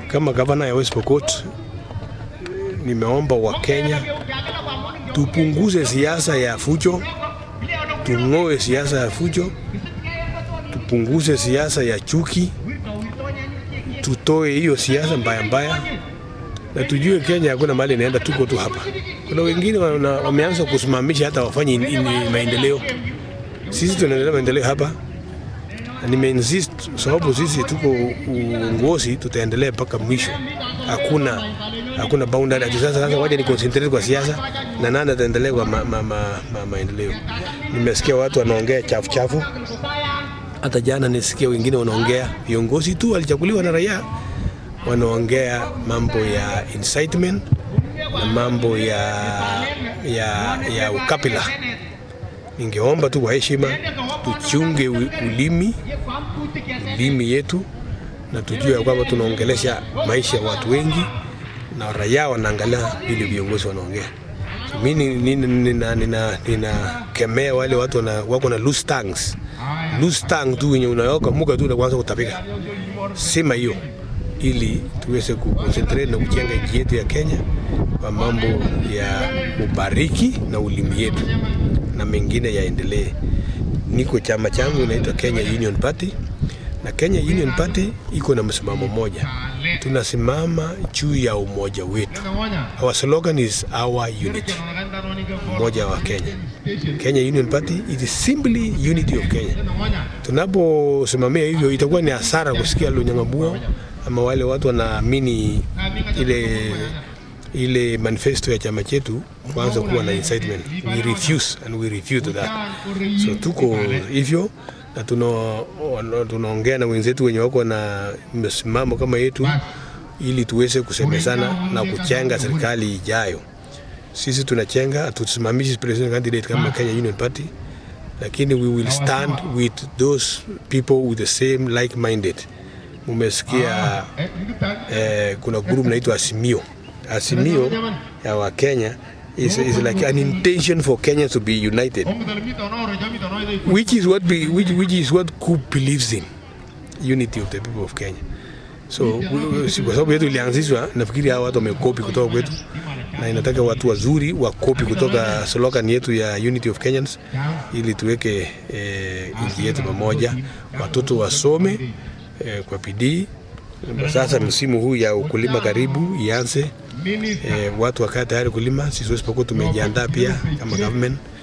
kama gavana ya West Pokot nimeomba Wakenya tupunguze siasa ya fujo, tung'oe siasa ya fujo, tupunguze siasa ya chuki, tutoe hiyo siasa mbaya mbaya, na tujue Kenya hakuna mahali inaenda, tuko tu hapa. Kuna wengine wana, wameanza kusimamisha hata wafanye in- in- maendeleo. Sisi tunaendelea maendeleo hapa, na nimeinsist sababu sisi tuko uongozi, tutaendelea mpaka mwisho. Hakuna hakuna boundary ati sasa sasa waje ni concentrate kwa siasa na nani ataendelea kwa ma, ma, ma, ma, maendeleo. Nimesikia watu wanaongea chafu chafu, hata jana nisikia wengine wanaongea viongozi tu walichaguliwa na raia wanaongea mambo ya incitement na mambo ya, ya, ya ukabila. Ningeomba tu kwa heshima tuchunge u- ulimi ulimi yetu na tujue ya kwamba tunaongelesha maisha ya watu wengi na raia wanaangalia vile viongozi wanaongea. So, mi ni- ni- nina- nina- ninakemea wale watu wana, wako na loose tongues. Loose tongue tu wenye unaoka muka tu na kuanza kutapika. Sema hiyo ili tuweze kuconcentrate na kujenga nchi yetu ya Kenya kwa mambo ya ubariki na ulimi yetu na mengine yaendelee. Niko chama changu inaitwa Kenya Union Party na Kenya Union Party iko na msimamo mmoja, tunasimama juu ya umoja wetu. Our slogan is our unity, umoja wa Kenya. Kenya Union Party it is simply unity of Kenya. Tunaposimamia hivyo, itakuwa ni hasara kusikia Lunyang'abua ama wale watu wanaamini ile ile manifesto ya chama chetu kuanza kuwa na incitement. We refuse and we refuse to that. So tuko hivyo na tuna- wana- tunaongea na wenzetu wenye wako na msimamo kama yetu ili tuweze kusemezana na kuchenga serikali ijayo. Sisi tunachenga, hatusimamishi president candidate kama Kenya Union Party, lakini we will stand with those people with the same like minded. Mumesikia eh, kuna group naitwa Asimio. Asimio ya Wakenya is, is like an intention for Kenya to be united which is what be, which, which is what CUP believes in unity of the people of Kenya. So we- we- si- kwa sababu yetu ilianzishwa, nafikiri hawa watu wamekopi kutoka kwetu, na inataka watu wazuri wakopi kutoka slogan yetu ya unity of Kenyans, ili tuweke eh, nchi yetu pamoja, watoto wasome eh, kwa bidii. Sasa msimu huu ya ukulima karibu ianze, eh, watu wakae tayari kulima. Sisi West Pokot tumejiandaa pia kama government